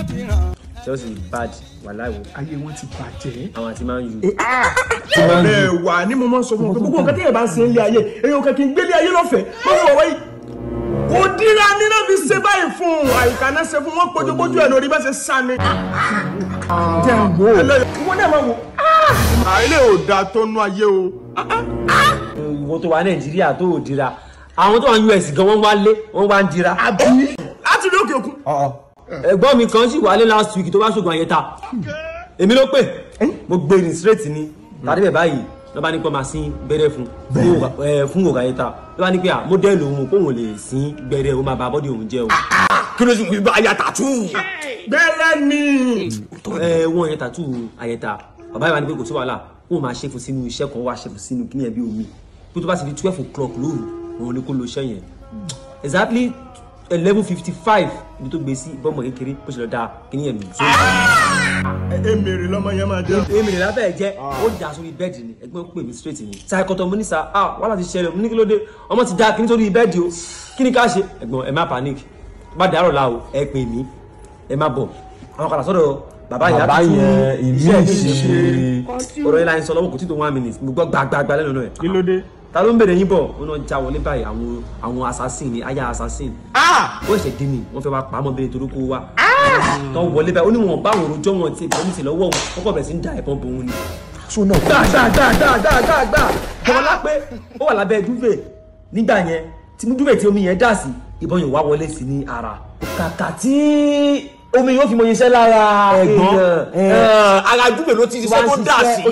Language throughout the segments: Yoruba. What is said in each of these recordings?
Chelsea bad wàhálà ìwò ayé wọn ti bàjẹ́. àwọn àti Man U. ọ̀rẹ́ wa ni mo máa ń sọ fún ọ pé gbogbo nǹkan tí yẹn bá ń ṣe ń lé ayé èyàn kan kì í gbélé ayé lọ́fẹ̀ẹ́ lọ́wọ́ ọ̀wọ́ yìí. kò dira nínú fi ṣe báyìí fún un àyíká náà ṣe fún wọn pójúpójú ẹ̀ lórí bá ṣe sá ni. jẹ́ ń wò ó. ìwọ náà máa wò. àìlè ò dáa tó nú ayé o. ìwọ tó wà Nàìjíríà tó ò dira àwọn tó wà ní US gan wọ́n wá lé wọ́n wá ń dira. àbí láti ní òkè òkun. ẹ̀gbọ́n mi kan sì wálé last week tó bá ṣògùn àyẹ̀ta èmi ló pè mo gbé ní straight ni tàbí bẹ̀ báyìí ló bá ní pé máa sín gbẹ́rẹ́ fún fún ògùn àyẹ̀ta ló bá ní pé à mọ́dẹ́lì òun kóun lè sín gbẹ́rẹ́ ó máa ba bọ́dì òun jẹ́ o. kí ló sì wí bá aya tàtú. bẹ́ẹ̀ ni. ẹ wọ́n yẹn tàtú àyẹ̀ta bàbá yìí wá ní pé kò sí wàhálà wọ́n máa ṣe fún sínú iṣẹ́ kan wá ṣe fún sínú kíní ẹ̀ bí omi bí tó bá ti di twelve o'clock lóru òun ni kó lo iṣẹ́ yẹn exactly eleven fifty five ibi tó gbé sí bọ́mọ kékeré bó ṣe lọ da kíní yẹn nù èmèrè lọmọ yẹn máa jẹ. èmi rẹ̀ lábẹ́ jẹ́ ó dà sórí bẹ́ẹ̀dì ni ẹgbẹ́ pè mí straight ni ṣàkótọ́ mo ní sa ah wàhálà ti ṣẹlẹ̀ mo ní kí ló dé ọmọ ti da kíní sórí bẹ́ẹ̀dì o kí ni ká ṣe ẹ̀gbọ́n ẹ má panic bá dàrọ̀ la o ẹ pè mí ẹ má bọ̀ àwọn kan sọ́dọ̀ bàbá ìyá bàbá tuntun yẹn ìmí iṣẹ́ mi ìṣe ọ̀rọ̀ yẹn la ń sọ lọ́wọ́ kò tí tó one minute mo gbọ́ gbàgbàgbà lẹ́nu náà kí ló dé. ta ló ń bèrè yín bọ̀ ó náà já wọlé báyìí àwọn àwọn assassin ni aya assassin ó ṣe dé mi wọ́n fẹ́ wá pa á mọ́ bẹ́ẹ̀ torí kó wá tó wọlé báyìí ó ní wọn bá àwọn òròjọ́ wọn ti ìbọn ní ti lọ́wọ́ wọn kọ́kọ́ bẹ̀rẹ̀ sí ń da ìbọn bò wọn ni. gbà gbà gbà gbà gbà gbà gbà bọ́lá pé ó wà lábẹ́ dúvè nígbà yẹn tí mú dúvè tí omi yẹn dà sí ìbọn yẹn wá wọlé sí ní ara kàkà tí omi yóò fi mọ iṣẹ́ lára Ẹ̀gbọ́n, èèyàn ara dúpẹ́ ló ti ṣiṣẹ́ tó dà sí.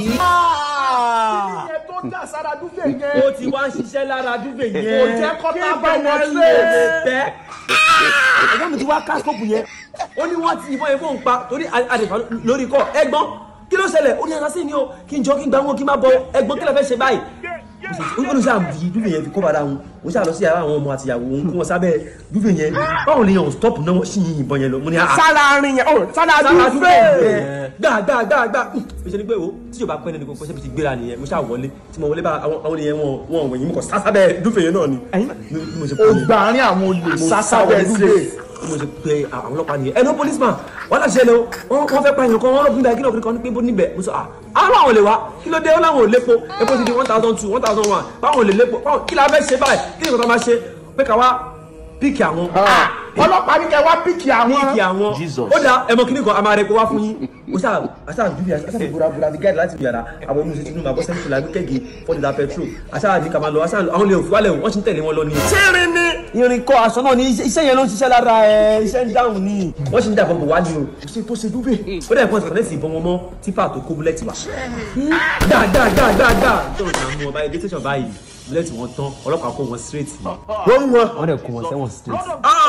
ìyẹn tó dà sára dúpẹ́ yẹn. ó ti wá ń ṣiṣẹ́ lára dúvè yẹn kò jẹ́ kọ́tà bá wọn lé. bẹ́ẹ̀ ẹ̀gbọ́n mi ti wá káskópù yẹn ó ní wọ́n ti ìbọn yẹn fóun pa torí àdìfà lórí kọ́ ẹ̀gbọ́n kí ló ṣẹlẹ̀ ó ní ara sí ni o kí n jọ kí n gbà wọn kí n má bọ ẹ̀gbọ́n kí lè fẹ́ ṣe báyìí ó ní sáà di dúvè yẹn fi kọ́ bàdá wọn ó ṣáà lọ sí ara àwọn ọmọ àtìyàwó òun kí wọ́n sábẹ́ dúvè yẹn báwo lè yàn stop náà wọ́n sì yin ìbọn yẹn lọ mo ní àá sára rin yẹn ó sára sára dúvè dúpẹ́. yẹn gbà gbà gbà gbà mo ṣe ni pé o tí yóò bá pẹ́ nínú kó ṣe fi ti gbéra nìyẹn mo ṣáà wọlé tí mo wọlé bá àwọn àwọn ènìyàn wọn wọn wọ̀nyí mo kọ̀ sásábẹ́ dúvè yẹn náà ni bí mo ṣe ó gbà àárín àwọn olè sásábẹ́ dúpẹ́. mo ṣe pe àwọn ọlọ́pàá nìyẹn ẹnu policeman wọn láti ṣẹlẹ̀ o wọn wọn fẹ́ pa èèyàn kan wọn rọbìn báyìí kí lóògùn kan ní pé bó níbẹ̀ mo sọ ah àwọn làwọn lè wá kí ló dé wọn làwọn ò lépo epo ti di one thousand two one thousand one báwọn ò lè lépo báwọn kí la fẹ́ ṣe báyìí kí ni nǹkan tó máa ṣe pé ká wá píìkì àwọn ọlọ́pàá ní kẹ́ wá píkì àwọn. píìkì àwọn ó dà ẹmọ kíní kan a máa rẹ epo wá fún yín o ṣáà aṣáà dúbì aṣáà búra búra fi gáàdì láti yàrá àwọn ọmọ ìṣètò ìlú àbọ̀ sẹ́ńtì làbí kẹ́gì fọ́dìdà petrol aṣáà ní ká máa lọ aṣáà àwọn lè òfin wálẹ̀ wọ́n ti ń tẹ̀lé wọn lọ ní tírin ni. irin kọ aṣọ náà ni iṣẹ́ iṣẹ́ yẹn ló ń ṣiṣẹ́ lára ẹ iṣẹ́ ń dáhùn ni wọ́n sì ń dàbọ̀ bò wá ní o ṣe tó ṣe dúbẹ̀ ó dẹ̀ pọ́n kọ̀nẹ́tì ìbọn wọn mọ́ tífà tó kó búlẹ́tì wá. dáadáadáadáa tó ń mú ọba ẹgbẹ́ tẹ̀sán báyìí búlẹ́tì wọn tán ọlọ́pàá kó wọn straight ni wọ́n mú wọn. wọ́n dẹ̀ kó wọn sẹ́wọ̀n straight.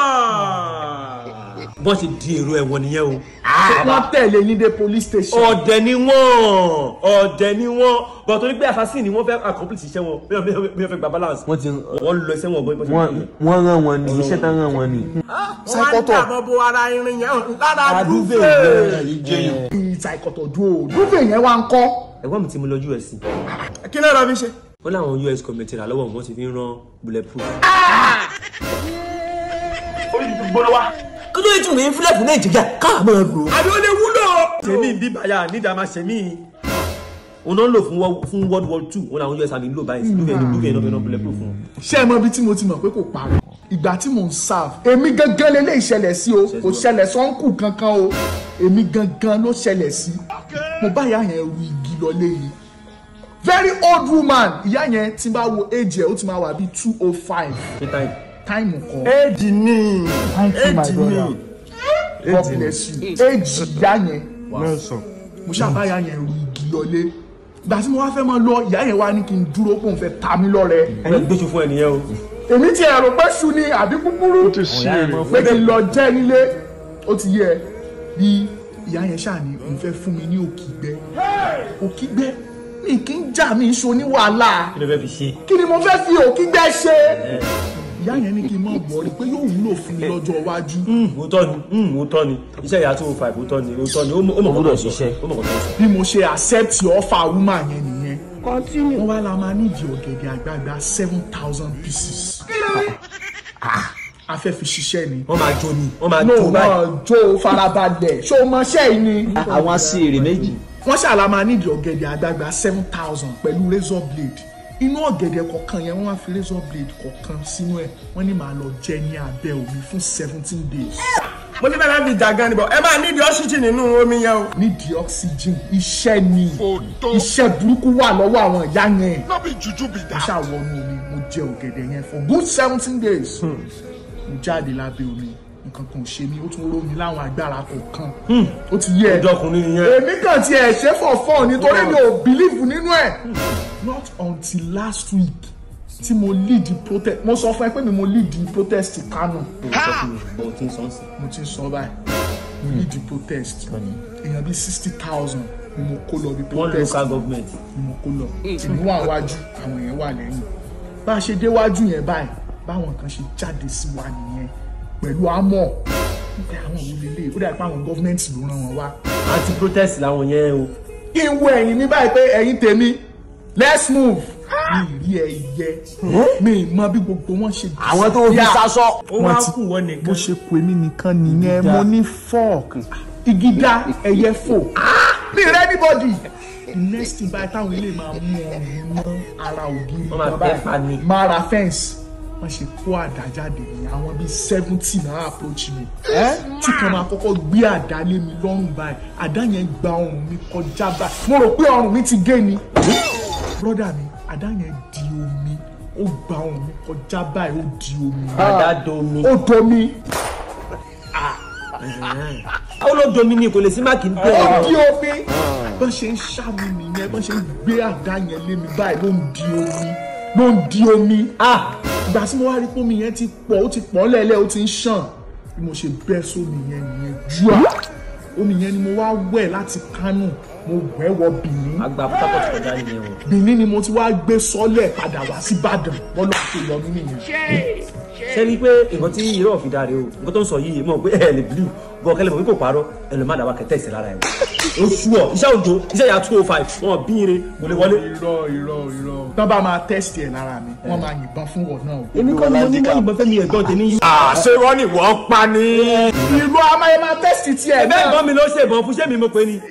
bọ́n ṣe di èrò ẹ̀wọ̀n nìyẹn o. wọ́n tẹ̀lé yín dé police station. ọ̀dẹ̀ ni wọ́n ọ̀dẹ̀ ni wọ́n bọ̀ torí pé assassin ni wọ́n fẹ́ accomplish iṣẹ́ wọn bí wọ́n fẹ́ gba balance wọ́n ti wọ́n lọ iṣẹ́ wọn bọ́ bọ́ ṣe wọ́n wọ́n rán wọn ní iṣẹ́ tán rán wọn ní. wọ́n á dàbọ̀ bo ara irin yẹn lára Dúfè dúfẹ́. yẹn. ìtàkọ̀tọ̀ dúró dúfẹ́ yẹn wá ń kọ́. ẹ̀gbọ́n mi ti mú lọ US kí ló rọ mi ṣe. wọ́n láwọn US committee rà lọ́wọ́ wọn ti fi ń rán bulletproof. gbọ́dọ̀ wá. kí ló yẹ tún ní fílẹ̀ fún nàìjíríà káà máa lò. àbí ó lè wúlò. tèmi bí bàyà nídà máa ṣe mí. òun náà ń lò fún wo- fún world war two wọn làwọn US army ń lò báyìí lókè lókè náà fi rán bulletproof fún wọn. ṣé ẹ mọ ibi tí mo ti mọ̀ pé kò parọ́ ìgbà tí mò ń serve èmi gangan lélẹ́ ìṣẹ̀lẹ̀ sí o kò ṣẹlẹ̀ sọ́ńkù kankan o èmi gangan ló ṣẹlẹ̀ sí mo bá ìyá yẹn ru igi lọlé yìí very old woman ìyá yẹn tí n bá wo age ẹ̀ ó ti máa wà bíi two oh five ṣé táyì. táìmù kan éèdì ni Thank you, my brother. God bless you age ìyá yẹn mo ṣàbá ìyá yẹn ru igi lọlé ìgbà tí mo wá fẹ́ máa lọ ìyá yẹn wá ní kí n dúró pé òun fẹ́ ta mí lọ́rẹ ẹni gbèsè fún ẹnìyẹn o. èmi ti ẹ̀rọ pé ṣu ni àbí kúkúrú pé kí n lọ jẹ́ nílé ó ti yẹ bí ìyá yẹn ṣáà ní òun fẹ́ fún mi ní òkìgbẹ́ òkìgbẹ́ mi kì í jà mí so ní wàhálà kí ló fẹ́ fi ṣe. kí ni mo fẹ́ fi òkìgbẹ́ ṣe ìyá yẹn ní kí n má wọrí pé yóò wúlò fún mi lọ́jọ́ iwájú òótọ́ ni òótọ́ ni iṣẹ́ ìyá tó five òótọ́ ni òótọ́ ni ó mọ̀ ó mọ̀ kó tó ṣiṣẹ́ ó mọ̀ kó tó ṣiṣẹ́. bí mo ṣe accept offer woman yẹn nìyẹn wọ́n wá la máa nídìí ọ̀gẹ̀dẹ̀ àgbààgbà seven thousand pieces a fẹ́ fi ṣiṣẹ́ ni. wọ́n máa jó ni wọ́n máa no jó báyìí. náà jó farabalẹ̀ ṣó o mọṣẹ́ yìí ni. àwọn aṣèrè méjì. wọ́n ṣàlà máa nídìí ọ̀gẹ̀dẹ̀ àgbààgbà seven thousand pẹ̀lú razor blade inú ọ̀gẹ̀dẹ̀ kọ̀ọ̀kan yẹn wọ́n wá fi razor blade kọ̀ọ̀kan sínú ẹ̀ wọ́n ní màá lọ jẹ ní abẹ́ omi fún seventeen days. mo ti fẹ́ràn fi jà gan ni bọ̀ ẹ máa nídìí ọ́ṣíjì nínú omi yẹn o. nídìí oxygen iṣẹ́ ni iṣẹ́ burúkú wà lọ́wọ́ àwọn ìyá yẹn. no be juju be mo that. ṣàwọnú omi mo jẹ ọ̀gẹ̀dẹ̀ yẹn for good seventeen days. mo jáde lábẹ́ omi nǹkan kan ò ṣe mí ó tún ró mi láwọn agbára kọ̀ọ̀kan. ó ti yé ẹ ọjọ́ ọkùnrin nìyẹn. èmi kàn ti ẹ̀ ṣe for fun nítorí mi ò believe nínú ẹ̀. not until last week tí mo lead the protest mo sọ fún ẹ pé mi mo lead the protest Kano mo ti ń sọ sí. mo ti ń sọ báyìí mo lead the protest èèyàn bíi sixty thousand ni mo kó lọ bí wọ́n protest local government. ni mo kó lọ èmi wà wájú àwọn èèyàn wà lẹ́yìn bá a ṣe déwájú yẹn báyìí báwọn kan ṣe jáde sí wa nìyẹn pẹ̀lú àmọ́ nípa àwọn òun lélẹ̀ ó dàbí pé àwọn gọ́fìmẹ̀ntì ló rán wọn wá anti protest làwọn yẹn o. kí n wo ẹ̀yìn mi báyìí pé ẹ̀yìn tèmi let's move mi rí ẹyẹ mi mọ bí gbogbo wọn ṣe àwọn tó fi sásọ. ó wá kù wọ́n nìkan. bó ṣe pè mí nìkan nìyẹn mo ní fork igida ẹyẹ fò mi rẹ anybody the next thing báyìí táwọn ilé máa mú ọrùn mọ ara ògiri Wọ́n máa kan fẹ́ pa ni. máa ra fence wọ́n ṣe kó àdá jáde ní àwọn bíi seventy náà approach mi tí kan máa kọ́kọ́ gbé àdá lé mi lọ́rùn báyìí àdá yẹn gba ọrùn mi kọjá báyìí mo rò pé ọrùn mi ti gé ni brọ́dà mi àdá yẹn di omi ó gba ọrùn mi kọjá báyìí ó di omi àdá domi. ó domi ó ló domi ni kò lè sí máàkì ń ó bẹ̀rẹ̀. di omi bọ́n ṣe ń ṣàmì nìyẹn bọ́n ṣe ń gbé àdá yẹn lé mi báyìí ló ń di omi ló ń di omi ah ìgbà tí mo wá rí pé omi yẹn ti pọ̀ ó ti pọ̀ lẹ́lẹ́ ó ti ń ṣàn bí mo ṣe bẹ́ sómi yẹn nìyẹn jùá omi yẹn ni mo wá wẹ̀ láti Kánò mo wẹ̀ wọ Benin àgbà Port Harcourt kọjá nìyẹn o. Benin ni mo ti wá gbé sọ́lẹ̀ padà wá sí Ìbàdàn bọ́lá tó yọ mí nìyẹn. ṣé rí i pé nǹkan tí irọ́ fi dáre o nǹkan tó ń sọ yìí mọ̀ pé ẹ lè bílù bọ́ kẹlẹ́ mọ̀ pé kò parọ́ ẹ lè má dàbà kẹtẹ́ ìsẹ̀ lára ẹ̀ o sú ọ iṣẹ́ òjò iṣẹ́ ìyá two oh five wọn bí ire kò lè wọlé. irọ́ irọ́ irọ́ tán bá máa tẹ́sítì ẹ̀ lára mi wọ́n máa yìnbọn fún wọn náà o. èmi kọ́ ni mo ní wọ́n yìnbọn fẹ́mi ẹ̀gbọ́n tèmi yìí. àṣé wọ́n ní wọ́n pa ni. ìlú amáyé máa tẹ́sítì tiẹ̀ ẹ̀bẹ́ ẹ̀gbọ́n mi ló ṣe ìbọn fún sẹ́mi mo pè ní.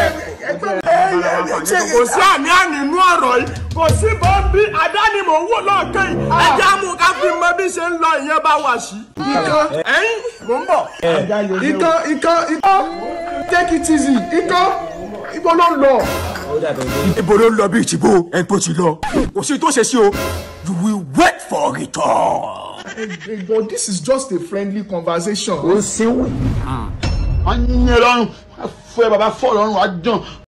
kò sí àní àní inú ọ̀rọ̀ yìí kò sí bọ́m̀bì àdáni mò ń wò lọ́ọ̀kan yìí ẹja mú ká fi mọ bí ṣe ń lọ ìyẹn bá wà sí. ikán ẹ̀yìn mò ń bọ̀. ikán ikán ikán take it easy ikán ibo ló ń lọ. ó dàbẹ̀ ní. ibo ló ń lọ bí ìtìbò ẹ̀ ń pò tí lọ. kò sí tó ṣe sí o you will wait for return. but this is just a friendly conversation. ó sínwìn. wọ́n ń yẹn lọ́rùn fún ẹ bàbá fọ́ lọ́rùn wá jàn